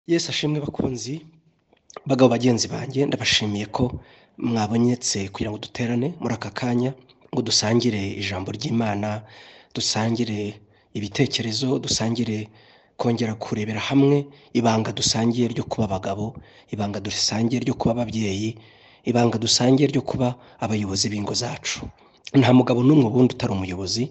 Yesu ashimwe bakunzi bagabo bagenzi banjye ndabashimiye ko mwabonetse kugira ngo duterane muri aka kanya ngo dusangire ijambo ry'imana dusangire ibitekerezo dusangire kongera kurebera hamwe ibanga dusangiye ryo kuba abagabo ibanga dusangiye ryo kuba ababyeyi ibanga dusangiye ryo kuba abayobozi b'ingo zacu nta mugabo n'umwe ubundi utari umuyobozi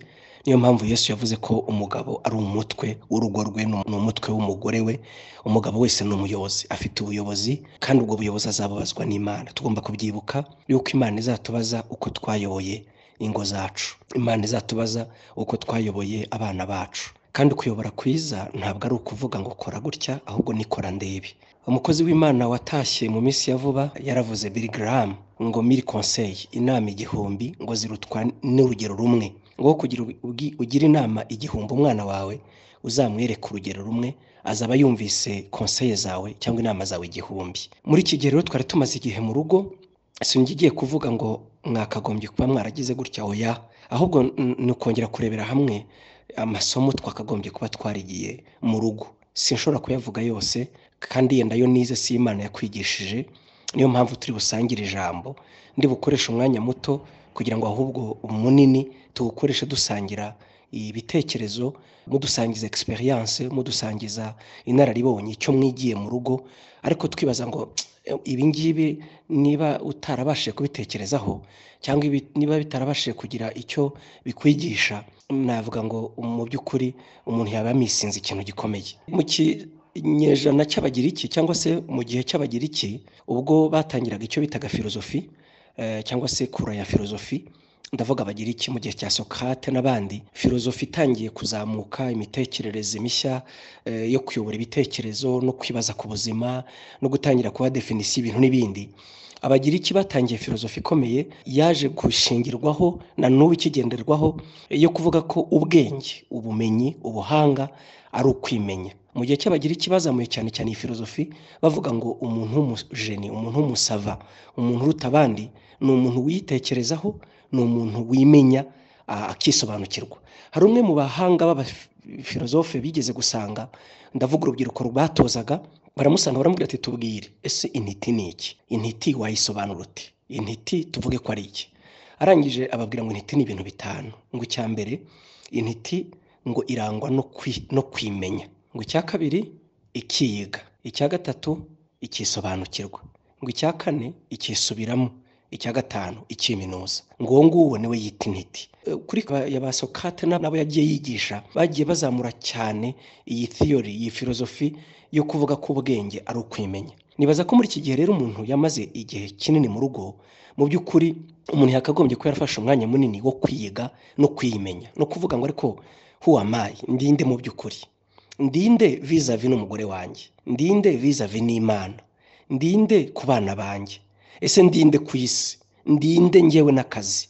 niyo mpamvu yesu yavuze ko umugabo ari umutwe w'urugo rwe ni umutwe w'umugore we umugabo wese ni umuyobozi afite ubuyobozi kandi ubwo buyobozi azababazwa n'imana tugomba kubyibuka yuko imana izatubaza uko twayoboye ingo zacu imana izatubaza uko twayoboye abana bacu kandi kuyobora kwiza ntabwo ari ukuvuga ngo kora gutya ahubwo nikora ndebe umukozi w'imana watashye mu minsi ya vuba yaravuze Bill Graham ngo miri conseil inama igihumbi ngo zirutwa n'urugero rumwe ngo kugira ubwi- ugire inama igihumbi umwana wawe uzamwereke urugero rumwe azaba yumvise konseye zawe cyangwa inama zawe igihumbi muri iki gihe rero twari tumaze igihe mu rugo sinjya igiye kuvuga ngo mwakagombye kuba mwaragize gutya oya ahubwo n- ni ukongera kurebera hamwe amasomo twakagombye kuba twarigiye mu rugo sinshobora kuyavuga yose kandi yenda yo nize si imana yakwigishije niyo mpamvu turi busangire ijambo ndi bukoreshe umwanya muto kugira ngo ahubwo munini tuwukoreshe dusangira ibitekerezo mudusangiza experience mudusangiza inararibonye icyo mwigiye mu rugo ariko twibaza ngo "Tsk, ibi ngibi niba utarabashije kubitekerezaho cyangwa ibi- niba bitarabashije kugira icyo bikwigisha navuga ngo mu by'ukuri umuntu yaba yamisinze ikintu gikomeye mu kinyejana cy'abagiriki cyangwa se mu gihe cy'abagiriki ubwo batangiraga icyo bitaga filozofi eh, cyangwa se kura ya filozofi ndavuga abagiriki mu gihe cya sokrate n'abandi filozofi itangiye kuzamuka imitekerereze mishya eh, yo kuyobora ibitekerezo no kwibaza ku buzima no gutangira kuba definisiyo ibintu n'ibindi abagiriki batangiye filozofi ikomeye yaje gushingirwaho na n'ubu ikigenderwaho yo kuvuga ko ubwenge ubumenyi ubuhanga ari ukwimenya mu gihe cy'abagiriki bazamuye cyane cyane iyi filozofi bavuga ngo umuntu w'umujeni umuntu w'umusava umuntu uruta abandi ni umuntu wiyitekerezaho ni umuntu wimenya a- akisobanukirwa hari umwe mu bahanga b'abafilozofe bigeze gusanga ndavuga urubyiruko rubatozaga baramusanga baramubwira ati tubwire ese intiti ni iki intiti wayisobanura uti intiti tuvuge ko ari iki arangije ababwira ngo intiti ni ibintu bitanu ngo icya mbere intiti ngo irangwa no kwi- no kwimenya ngo icya kabiri ikiyiga icya gatatu ikisobanukirwa ngo icya kane ikisubiramo icya gatanu ikiminuza ngo uwo nguwo niwe yita intiti E, kuri ba- ya ba sokate na- nabo yagiye yigisha bagiye bazamura cyane iyi theory iyi filozofi yo kuvuga ko ubwenge ari ukwimenya nibaza ko muri iki gihe rero umuntu yamaze igihe kinini mu rugo mu by'ukuri umuntu yakagombye kuba yarafashe umwanya munini wo kwiga no kwimenya no kuvuga ngo ariko huwamayi ndinde mu by'ukuri ndinde vizavi n'umugore wanjye ndinde vizavi n'imana ndinde ku bana banjye ese ndinde ku isi ndinde ngewe n'akazi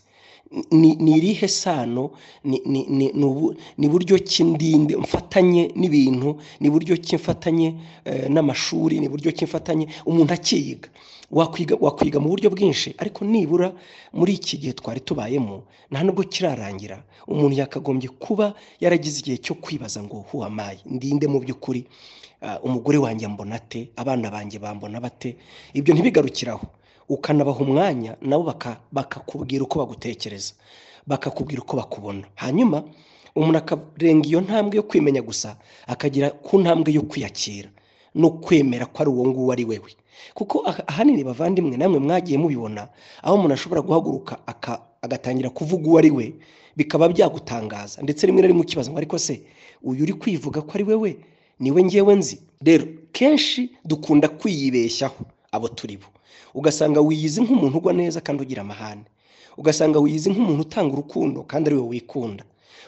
ni ni irihe sano ni ni- ni- ni ubu- ni buryo ki ndinde mfatanye n'ibintu ni buryo ki mfatanye eh, n'amashuri ni buryo ki mfatanye umuntu akiyiga wakwiga wakwiga mu buryo bwinshi ariko nibura muri iki gihe twari tubayemo nta nubwo kirarangira umuntu yakagombye kuba yaragize igihe cyo kwibaza ngo huwamaye ndinde mu by'ukuri ah, umugore wanjye ambona ate abana banjye bambona bate ibyo ntibigarukiraho ukanabaha umwanya nabo baka- bakakubwira uko bagutekereza bakakubwira uko bakubona hanyuma umuntu akarenga iyo ntambwe yo kwimenya gusa akagera ku ntambwe yo kwiyakira no kwemera ko ari uwo nguwo ari wewe kuko aha- ahanini bavandimwe namwe mwagiye mubibona aho umuntu ashobora guhaguruka aka- agatangira kuvuga uwo ari we bikaba byagutangaza ndetse rimwe na rimwe ukibaza ngo ariko se uyu uri kwivuga ko ari wewe niwe ngewe nzi rero kenshi dukunda kwiyibeshyaho abo turi bo ugasanga wiyizi nk'umuntu ugwa neza kandi ugira amahane ugasanga wiyizi nk'umuntu utanga urukundo kandi ari we wikunda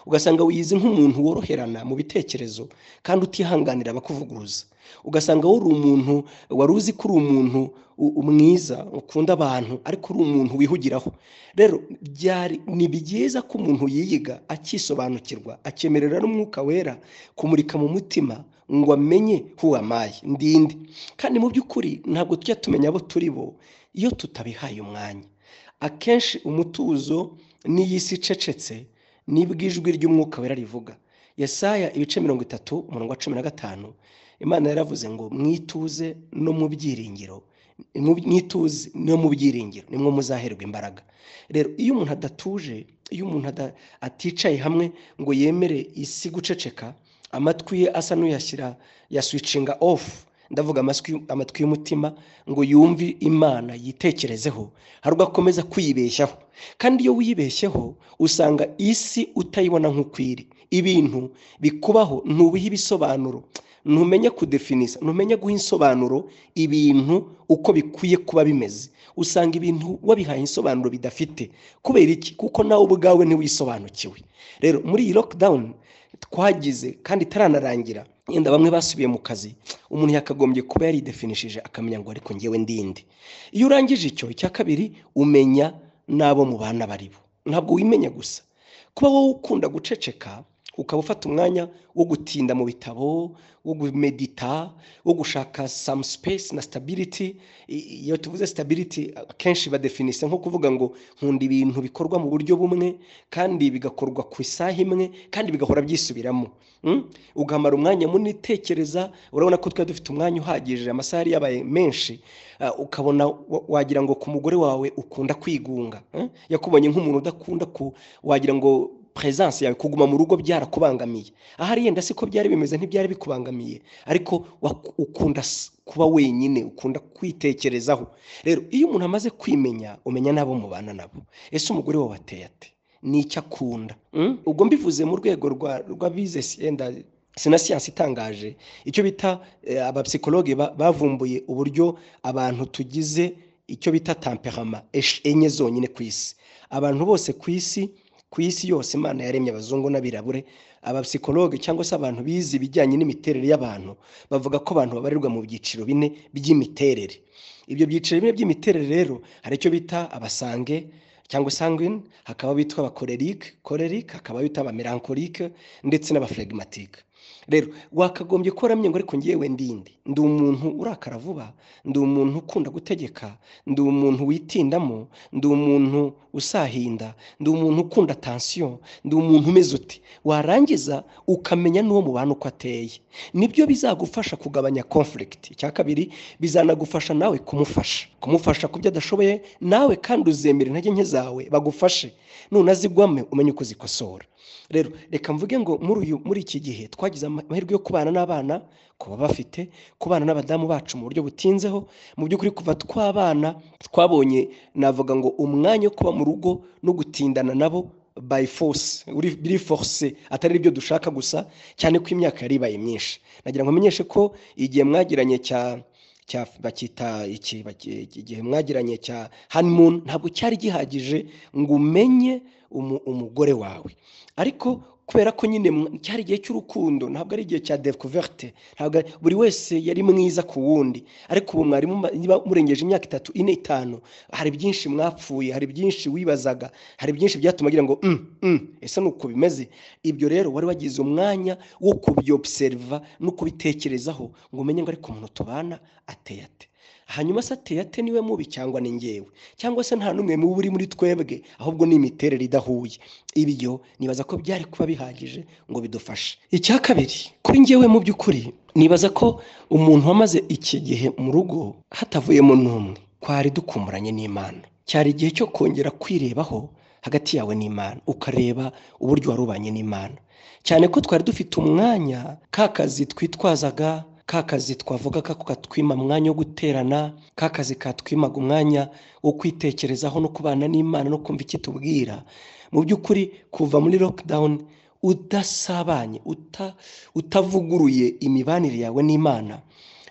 ugasanga wiyizi nk'umuntu woroherana mu bitekerezo kandi utihanganira abakuvuguruza ugasanga wari umuntu wari uzi ko uri umuntu u- u- mwiza ukunda abantu ariko uri umuntu wihugiraho rero byari ni byiza ko umuntu yiyiga akisobanukirwa akemerera n'umwuka wera kumurika mu mutima ngo amenye huwamaye ndinde kandi mu by'ukuri ntabwo tujya tumenya abo turi bo iyo tutabihaye umwanya akenshi umutuzo n'iyi si icecetse nibwo ijwi ry'umwuka wera rivuga yesaya ibice mirongo itatu umurongo wa cumi na gatanu imana yaravuze ngo mwituze no mu byiringiro mwituze no mu byiringiro nimwo muzaherwa imbaraga rero iyo umuntu adatuje iyo umuntu aticaye hamwe ngo yemere isi guceceka amatwi ye asa n'uyashyira yaswicinga ofu ndavuga amatwi y'umutima ngo yumve imana yitekerezeho hari akomeza kwibeshyaho kandi iyo wibeshyeho usanga isi utayibona nk'uko iri ibintu bikubaho ntubihe ibisobanuro ntumenye kudefinisa ntumenye guha insobanuro ibintu uko bikwiye kuba bimeze usanga ibintu wabihaye insobanuro bidafite kubera iki kuko nawe ubwawe ntiwisobanukiwe rero muri iyi lockdown twagize kandi itaranarangira yenda bamwe basubiye mu kazi umuntu yakagombye kuba yaridefinishije akamenya ngo ariko ngewe ndinde iyo urangije icyo icya kabiri umenya n'abo mu bana baribo ntabwo wimenya gusa kuba wowe ukunda guceceka ukaba ufata umwanya wo gutinda mu bitabo wo gumedita wo gushaka some space na stability iyo tuvuze stability akenshi badefinise nko kuvuga ngo nkunda ibintu bikorwa mu buryo bumwe kandi bigakorwa ku isaha imwe kandi bigahora byisubiramo ugamara umwanya munini utekereza urabona ko twari dufite umwanya uhagije amasaha yari yabaye menshi ukabona wagira ngo ku mugore wawe ukunda kwigunga yakubonye nk'umuntu udakunda ku wagira ngo presence yawe kuguma mu rugo byarakubangamiye ahari yenda siko byari bimeze ntibyari bikubangamiye ariko ukunda kuba wenyine ukunda kwitekerezaho rero iyo umuntu amaze kwimenya umenya n'abo mubana nabo ese umugore wawe ateye ate ni icyo akunda ubwo mbivuze mu rwego rw'abize yenda sina siyansi itangaje icyo bita abapsikologe bavumbuye uburyo abantu tugize icyo bita tamperama enye zonyine ku isi abantu bose ku isi ku isi yose imana yaremye abazungu n'abirabure abapsikologe cyangwa se abantu bize ibijyanye n'imiterere y'abantu bavuga ko abantu babarirwa mu byiciro bine by'imiterere ibyo byiciro bine by'imiterere rero hari icyo bita abasange cyangwa sangwine hakaba bitwa abakorerike korerike hakaba bita abamerankorike ndetse n'abafuregimatike rero wakagombye ko waramye ngo ariko ngewe ndinde ndi umuntu urakara vuba ndi umuntu ukunda gutegeka ndi umuntu witindamo ndi umuntu usahinda ndi umuntu ukunda tansiyo ndi umuntu umeze uti warangiza ukamenya n'uwo mubana uko ateye nibyo bizagufasha kugabanya konfurigiti icya kabiri bizanagufasha nawe kumufasha kumufasha ku byo adashoboye nawe kandi uzemera intege nke zawe bagufashe nunazigwame umenye uko zikosora rero reka mvuge ngo muri iki gihe twagize amahirwe yo kubana n'abana kuba bafite kubana n'abadamu bacu mu buryo butinzeho mu by'ukuri kuva twabana twabonye navuga ngo umwanya wo kuba mu rugo no gutindana nabo by force biri force atari ibyo dushaka gusa cyane ko imyaka yari ibaye myinshi nagira ngo amenyeshe ko igihe mwagiranye cya bakita iki igihe mwagiranye cya honeymoon ntabwo cyari gihagije ngo umenye umugore wawe ariko kubera ko nyine cyari igihe cy'urukundo ntabwo ari igihe cya dekuverte ntabwo buri wese yari mwiza ku wundi ariko ubu mwarimu niba murengeje imyaka itatu ine itanu hari byinshi mwapfuye hari byinshi wibazaga hari byinshi byatuma agira ngo ese ni uko bimeze ibyo rero wari wagize umwanya wo kubyobuseriva no kubitekerezaho ngo umenye ngo ariko umuntu tubana ateye ate hanyuma se ateye ate niwe mubi cyangwa ni ngewe cyangwa se nta n'umwe mubi uri muri twebwe ahubwo ni imiterere idahuye ibyo nibaza ko byari kuba bihagije ngo bidufashe icya kabiri kuri ngewe mu by'ukuri nibaza ko umuntu wamaze iki gihe mu rugo hatavuyemo n'umwe twari dukumburanye n'imana cyari igihe cyo kongera kwirebaho hagati yawe n'imana ukareba uburyo warubanye n'imana cyane ko twari dufite umwanya ka kazi twitwazaga ka kazi twavuga ko katwima umwanya wo guterana ka kazi katwimaga umwanya wo kwitekerezaho no kubana n'imana no kumva ikitubwira mu by'ukuri kuva muri lockdown udasabanye utavuguruye imibanire yawe n'imana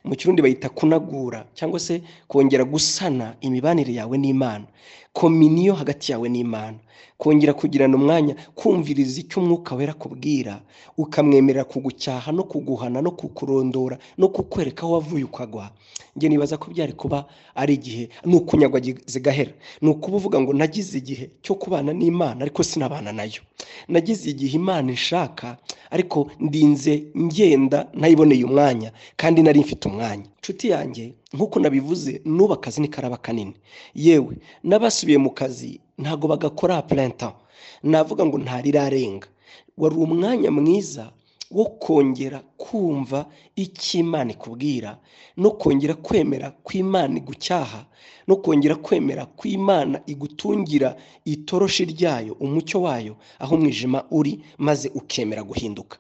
mu kirundi bayita kunagura cyangwa se kongera gusana imibanire yawe n'imana kominiyo hagati yawe n'imana kongera kugirana umwanya kumviriza icyo umwuka wera akubwira ukamwemerera kugucyaha no kuguhana no kukurondora no kukwereka aho wavuye ukagwa njye nibaza ko byari kuba ari igihe ni ukunyagwa zigahera ni ukuba uvuga ngo nagize igihe cyo kubana n'imana ariko sinabana nayo nagize igihe imana ishaka ariko ndinze ngenda nayiboneye umwanya kandi nari mfite umwanya inshuti yanjye nk'uko nabivuze n'ubu akazi ni karaba kanini yewe n'abasubiye mu kazi ntabwo bagakora purenta navuga ngo ntarirarenga wari umwanya mwiza wo kongera kumva icyo imana ikubwira no kongera kwemera kw'imana igucyaha no kongera kwemera kw'imana igutungira itoroshi ryayo umucyo wayo aho umwijima uri maze ukemera guhinduka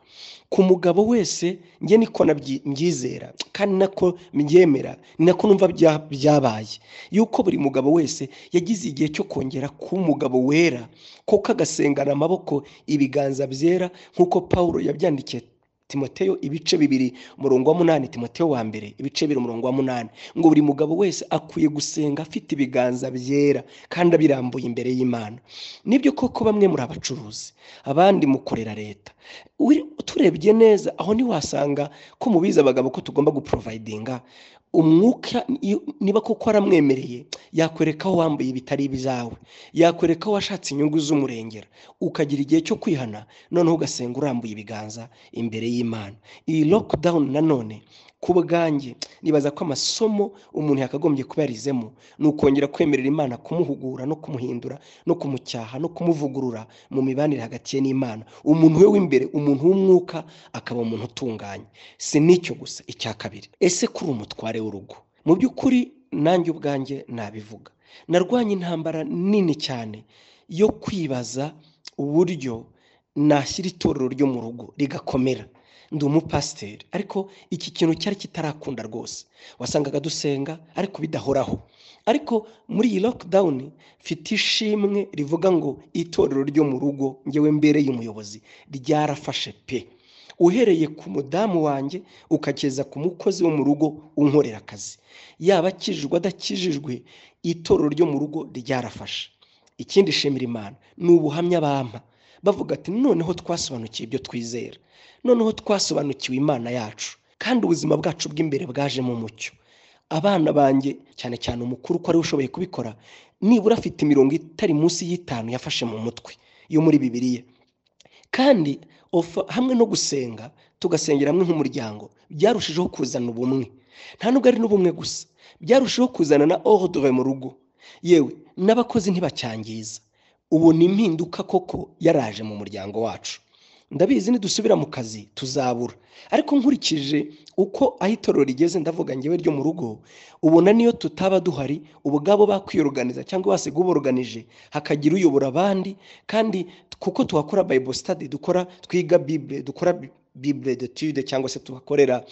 ku mugabo wese njye niko mbyizera kandi nako mbyemera ni nako numva byabaye yuko buri mugabo wese yagize igihe cyo kongera kuba umugabo wera kuko agasengana amaboko ibiganza byera nk'uko paul yabyandikiye timoteo ibice bibiri umurongo wa munani timoteo wa mbere ibice bibiri umurongo wa munani ngo buri mugabo wese akwiye gusenga afite ibiganza byera kandi abirambuye imbere y'imana nibyo koko bamwe muri abacuruzi abandi mukorera leta turebye neza aho ntiwasanga ko mubizi abagabo ko tugomba guporovayidinga umwuka niba koko aramwemereye yakwereka aho wambaye ibitari ibyawe yakwereka aho washatse inyungu z'umurengera ukagira igihe cyo kwihana noneho ugasenga urambuye ibiganza imbere y'imana iyi lockdown nanone ku bwanjye nibaza ko amasomo umuntu yakagombye kuba yarizemo ni ukongera kwemerera imana kumuhugura no kumuhindura no kumucyaha no kumuvugurura mu mibanire hagati ye n'imana umuntu we w'imbere umuntu w'umwuka akaba umuntu utunganye si n'icyo gusa icya kabiri ese kuri umutware w'urugo mu by'ukuri nanjye ubwanjye nabivuga narwanya intambara nini cyane yo kwibaza uburyo nashyira itorero ryo mu rugo rigakomera ndi umupasiteri ariko iki kintu cyari kitarakunda rwose wasangaga dusenga ariko bidahoraho ariko muri iyi lockdown mfite ishimwe rivuga ngo itorero ryo mu rugo ngewe mbere y'umuyobozi ryarafashe pe uhereye ku mudamu wanjye ukageza ku mukozi wo mu rugo unkorera akazi yaba akijijwe adakijijwe itorero ryo mu rugo ryarafashe ikindi shimira imana ni ubuhamya bampa bavuga ati noneho twasobanukiye ibyo twizera noneho twasobanukiwe imana yacu kandi ubuzima bwacu bw'imbere bwajemo umucyo abana banjye cyane cyane umukuru ko ariwe ushoboye kubikora nibura afite imirongo itari munsi y'itanu yafashe mu mutwe yo muri bibiriya kandi hamwe no gusenga tugasengera hamwe nk'umuryango byarushijeho kuzana ubumwe nta nubwo ari n'ubumwe gusa byarushijeho kuzana na ordre mu rugo yewe n'abakozi ntibacyangiza ubu ni impinduka koko yaraje mu muryango wacu ndabizi nidusubira mu kazi tuzabura ariko nkurikije uko aho itorero rigeze ndavuga ngewe ryo mu rugo ubona niyo tutaba duhari ubwabo bakwiyoruganiza cyangwa basiga uburuganije hakagira uyobora abandi kandi kuko tuhakora bible study dukora twiga bible dukora bible detude cyangwa se tubakorera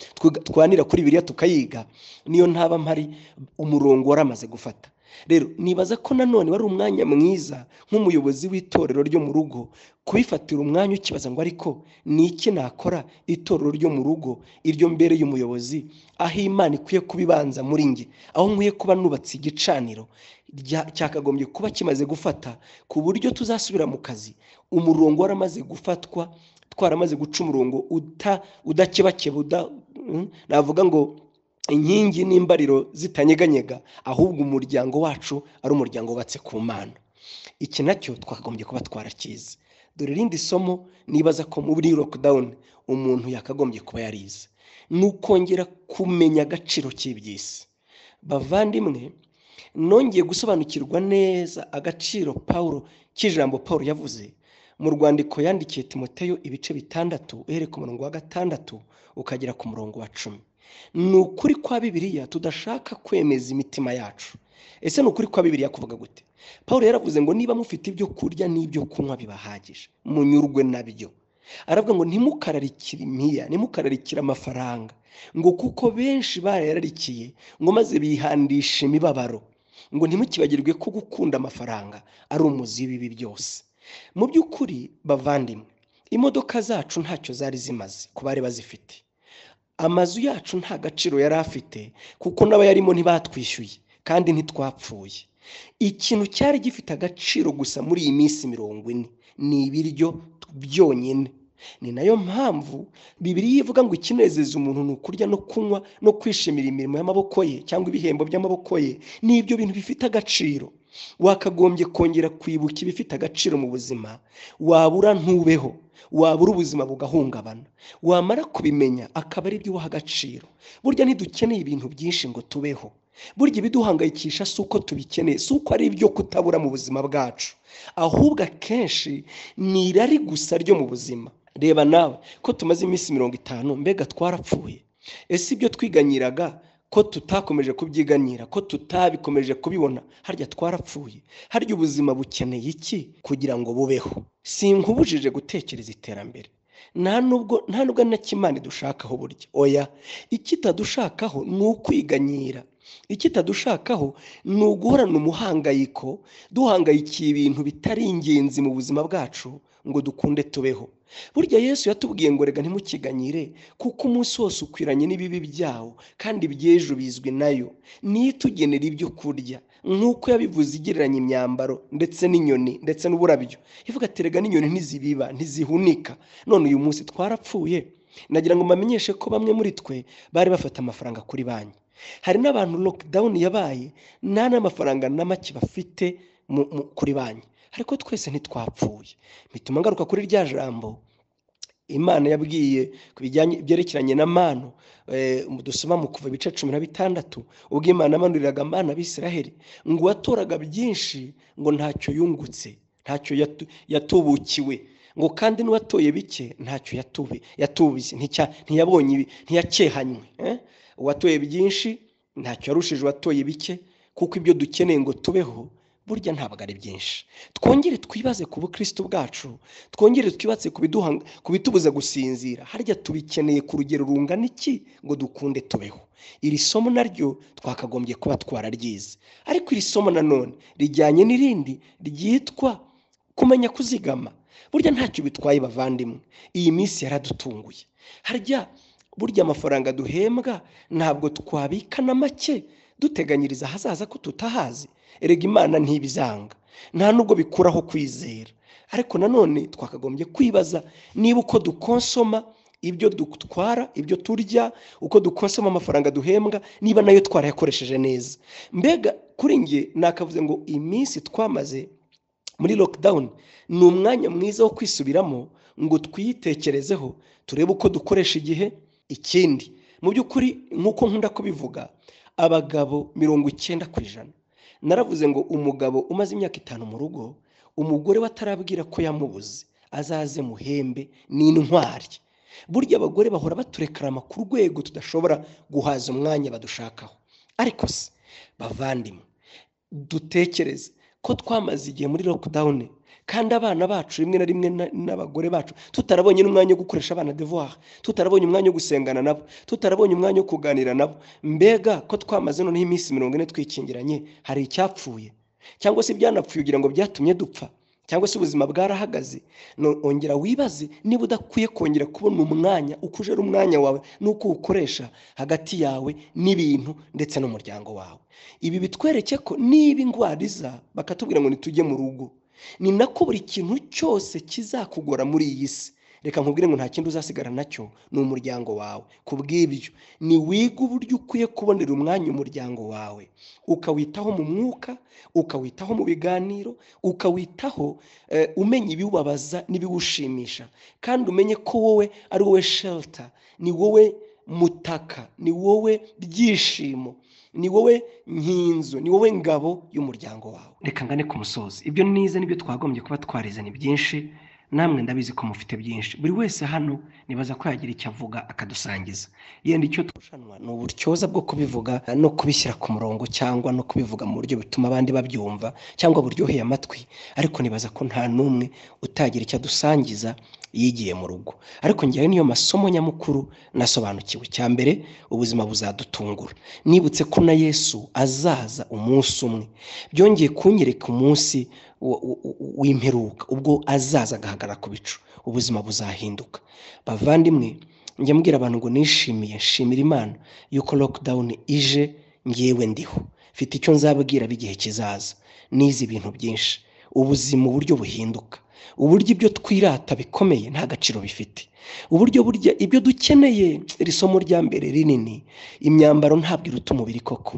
twanira kuri biriya tukayiga niyo ntaba mpari umurongo waramaze gufata rero nibaza ko nanone wari umwanya mwiza nk'umuyobozi w'itorero ryo mu rugo kubifatira umwanya ukibaza ngo ariko ni iki nakora itorero ryo mu rugo iryo mbere y'umuyobozi aho imana ikwiye kubibanza muri nge aho nkwiye kuba nubatse igicaniro cyakagombye kuba kimaze gufata ku buryo tuzasubira mu kazi umurongo waramaze gufatwa twaramaze guca umurongo udakebakeba navuga ngo inkingi n'imbariro zitanyeganyega ahubwo umuryango wacu ari umuryango wubatse ku mana iki nacyo twakagombye kuba twarakizi dore irindi somo nibaza ko muri lockdown umuntu yakagombye kuba yarize ni ukongera kumenya agaciro k'iby'isi bavandimwe nongeye gusobanukirwa neza agaciro paul k'ijambo paul yavuze mu rwandiko yandikiye timoteyo ibice bitandatu uhereye ku murongo wa gatandatu ukagera ku murongo wa cumi ni ukuri kwa bibiriya tudashaka kwemeza imitima yacu ese ni ukuri kwa bibiriya kuvuga gute paul yaravuze ngo niba mufite ibyo kurya n'ibyo kunywa bibahagije munyurwe nabyo aravuga ngo ntimukararikire impiya ntimukararikire amafaranga ngo kuko benshi barayararikiye ngo maze bihandisha imibabaro ngo ntimukibagirwe ko gukunda amafaranga ari umuzi w'ibibi byose mu by'ukuri bavandimwe imodoka zacu ntacyo zari zimaze ku bari bazifite amazu yacu nta gaciro yari afite kuko n'abayarimo ntibatwishyuye kandi ntitwapfuye ikintu cyari gifite agaciro gusa muri iyi minsi mirongo ine ni ibiryo byonyine ni nayo mpamvu bibiri ivuga ngo ikinezeza umuntu ni ukurya no kunywa no kwishimira imirimo y'amaboko ye cyangwa ibihembo by'amaboko ye ni ibyo bintu bifite agaciro wakagombye kongera kwibuka ibifite agaciro mu buzima wabura ntubeho wabura ubuzima bugahungabana wamara kubimenya akaba ari byo uha agaciro burya ntidukeneye ibintu byinshi ngo tubeho burya ibiduhangayikisha si uko tubikeneye si uko ari ibyo kutabura mu buzima bwacu ahubwo akenshi ni irari gusa ryo mu buzima reba nawe ko tumaze iminsi mirongo itanu mbega twarapfuye ese ibyo twiganyiraga ko tutakomeje kubyiganira ko tutabikomeje kubibona harya twarapfuye harya ubuzima bukeneye iki kugira ngo bubeho sinkubujije gutekereza iterambere nta nubwo nta nubwo na kimana dushakaho burya oya ikitadushakaho ni ukwiganyira ikitadushakaho ni uguhorana umuhangayiko duhangayikiye ibintu bitari ingenzi mu buzima bwacu ngo dukunde tubeho burya yesu yatubwiye ngo rega ntimukiganyire kuko umunsi wose ukwiranye n'ibibi byawo kandi iby'ejo bizwi nayo niyo itugenera ibyo kurya nk'uko yabivuze igereranya imyambaro ndetse n'inyoni ndetse n'uburabyo ivuga ati rega n'inyoni ntizibiba ntizihunika none uyu munsi twarapfuye nagira ngo mbamenyeshe ko bamwe muri twe bari bafata amafaranga kuri banki hari n'abantu lokidawuni yabaye nta n'amafaranga na make bafite kuri banki ariko twese ntitwapfuye bituma ngaruka kuri rya jambo imana yabwiye ku bijyanye byerekeranye na manu dusoma mu kuva ibice cumi na bitandatu ubwo imana amanuriraga amana abisiraheli ngo uwatoraga byinshi ngo ntacyo yungutse ntacyo yatubukiwe ngo kandi n'uwatoye bike ntacyo yatubiye ntiyabonye ntiyakehanywe uwatoye byinshi ntacyo yarushije uwatoye bike kuko ibyo dukeneye ngo tubeho burya ntabwo ari byinshi twongere twibaze ku bukristo bwacu twongere twibatse ku bitubuza gusinzira harya tubikeneye ku rugero rungana iki ngo dukunde tubeho iri somo naryo twakagombye kuba twararyize ariko iri somo nanone rijyanye n'irindi ryitwa kumenya kuzigama burya ntacyo bitwaye bavandimwe iyi minsi yaradutunguye harya burya amafaranga duhembwa ntabwo twabika na make duteganyiriza ahazaza ko tutahazi erega imana ntibizanga nta nubwo bikuraho kwizera ariko nanone twakagombye kwibaza niba uko dukonsoma ibyo dutwara ibyo turya uko dukonsoma amafaranga duhembwa niba nayo twarayakoresheje neza mbega kuri nge nakavuze ngo iminsi twamaze muri lockdown ni umwanya mwiza wo kwisubiramo ngo twiyitekerezeho turebe uko dukoresha igihe ikindi mu by'ukuri nk'uko nkunda kubivuga abagabo mirongo icyenda ku ijana naravuze ngo umugabo umaze imyaka itanu mu rugo umugore we atarabwira ko yamubuze azaze muhembe ni intwari burya abagore bahora baturekarama ku rwego tudashobora guhaza umwanya badushakaho ariko se bavandimwe dutekereze ko twamaze igihe muri lockdown kandi abana bacu rimwe na rimwe n'abagore bacu tutarabonye n'umwanya wo gukoresha abana devoir tutarabonye umwanya wo gusengana nabo tutarabonye umwanya wo kuganira nabo mbega ko twamaze noneho iminsi mirongo ine twikingiranye hari icyapfuye cyangwa se ibyanapfuye ugira ngo byatumye dupfa cyangwa se ubuzima bwarahagaze ongera wibaze niba udakwiye kongera kubona umwanya uko ujera umwanya wawe n'uko uwukoresha hagati yawe n'ibintu ndetse n'umuryango wawe ibi bitwereke ko niba indwara iza bakatubwira ngo ntitujye mu rugo ni nako buri kintu cyose kizakugora muri iyi si reka nkubwire ngo nta kindi uzasigara nacyo ni umuryango wawe ku bw'ibyo ni wiga uburyo ukwiye kubonera umwanya umuryango wawe ukawitaho mu mwuka ukawitaho mu biganiro ukawitaho umenya ibiwubabaza n'ibiwushimisha kandi umenye ko wowe ari wowe shelter ni wowe mutaka ni wowe byishimo ni wowe nkinzu ni wowe ngabo y'umuryango wawe reka ngane ku musozi ibyo nize nibyo twagombye kuba twarize ni byinshi namwe ndabizi ko mufite byinshi buri wese hano nibaza ko yagira icyo avuga akadusangiza yenda icyo turushanwa ni uburyoza bwo kubivuga no kubishyira ku murongo cyangwa no kubivuga mu buryo bituma abandi babyumva cyangwa buryoheye amatwi ariko nibaza ko nta n'umwe utagira icyo adusangiza yigiye mu rugo ariko ngewe niyo masomo nyamukuru nasobanukiwe icya mbere ubuzima buzadutungura nibutse ko na yesu azaza umunsi umwe byongeye kunyereka umunsi w'imperuka ubwo azaza agahagarara ku bicu ubuzima buzahinduka bavandimwe njya mbwira abantu ngo nishimiye nshimira imana yuko lockdown ije ngewe ndiho mfite icyo nzababwira b'igihe kizaza nize ibintu byinshi ubuzima uburyo buhinduka uburyo ibyo twirata bikomeye nta gaciro bifite uburyo burya ibyo dukeneye iri somo rya mbere rinini imyambaro ntabwo iruta umubiri koko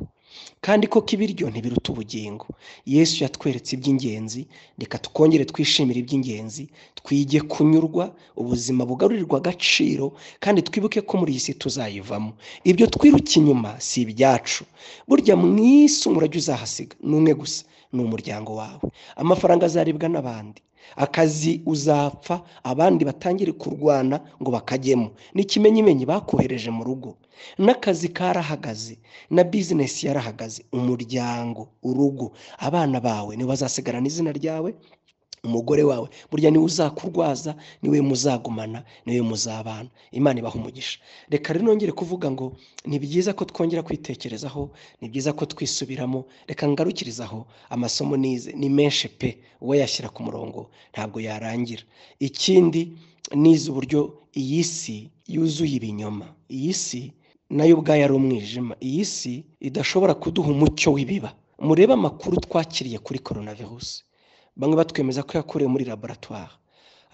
kandi koko ibiryo ntibiruta ubugingo yesu yatweretse iby'ingenzi reka tukongere twishimire iby'ingenzi twige kunyurwa ubuzima bugarurirwa agaciro kandi twibuke ko muri iyi si tuzayivamo ibyo twiruka inyuma si ibyacu burya mu isi umurage uzahasiga ni umwe gusa ni umuryango wawe amafaranga azaribwa n'abandi akazi uzapfa abandi batangire kurwana ngo bakajyemo ni ikimenyimenyi bakohereje mu rugo n'akazi karahagaze na bizinesi yarahagaze umuryango urugo abana bawe niba bazasigarana izina ryawe umugore wawe burya niwe uzakurwaza niwe muzagumana niwe muzabana imana ibaha umugisha reka rero nongere kuvuga ngo ni byiza ko twongera kwitekerezaho ni byiza ko twisubiramo reka ngarukirizaho amasomo nize ni menshi pe uwo yashyira ku murongo ntabwo yarangira ikindi nize uburyo iyi si yuzuye ibinyoma iyi si nayo ubwayo ari umwijima iyi si idashobora kuduha umucyo w'ibiba murebe amakuru twakiriye kuri korona virusi bamwe batwemeza ko yakorewe muri laboratwari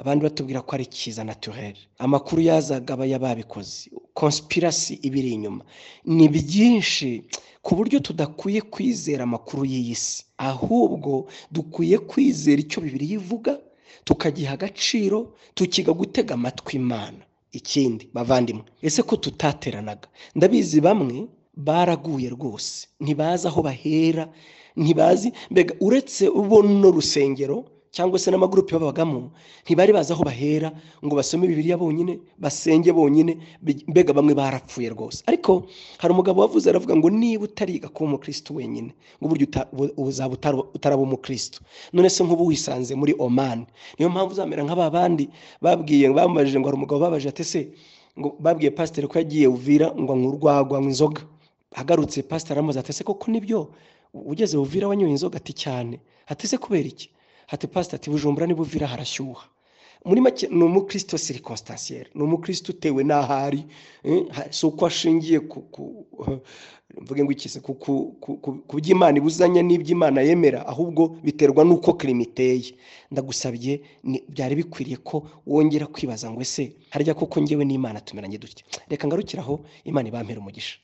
abandi batubwira ko ari cyiza naturere amakuru yazaga aba yababikoze konsipirasi ibiri inyuma ni byinshi ku buryo tudakwiye kwizera amakuru y'iyi si ahubwo dukwiye kwizera icyo bibiri ivuga tukagiha agaciro tukiga gutega amatwi imana ikindi bavandimwe ese ko tutateranaga ndabizi bamwe baraguye rwose ntibazi aho bahera ntibazi mbega uretse ubuno rusengero cyangwa se n'amagurupe babagamo ntibari bazi aho bahera ngo basome bibiriya bonyine basenge bonyine mbega bamwe barapfuye rwose ariko hari umugabo wavuze aravuga ngo niba utariga kuba umukirisitu wenyine ngo buryo uzaba utaraba umukirisitu none se nk'ubu wisanze muri omani niyo mpamvu uzamera nk'aba bandi babwiye bamubajije ngo hari umugabo babaje atese ngo babwiye pasiteri ko yagiye uvira ngo nk'urwagwa inzoga agarutse pasiteri aramuza atese koko nibyo ugeze buvira wanyoye inzoga ati cyane hatese kubera iki hati pasita ati bujumbura niba uvira harashyuha muri make ni umukristo sirikositansiyeri ni umukristo utewe n'aho ari si uko ashingiye mvuge ngo ikize ku by'imana ibuzanya n'iby'imana yemera ahubwo biterwa n'uko kirima iteye ndagusabye byari bikwiriye ko wongera kwibaza ngo ese harya koko ngewe n'imana tumeranye dutya reka ngarukiraho imana ibampera umugisha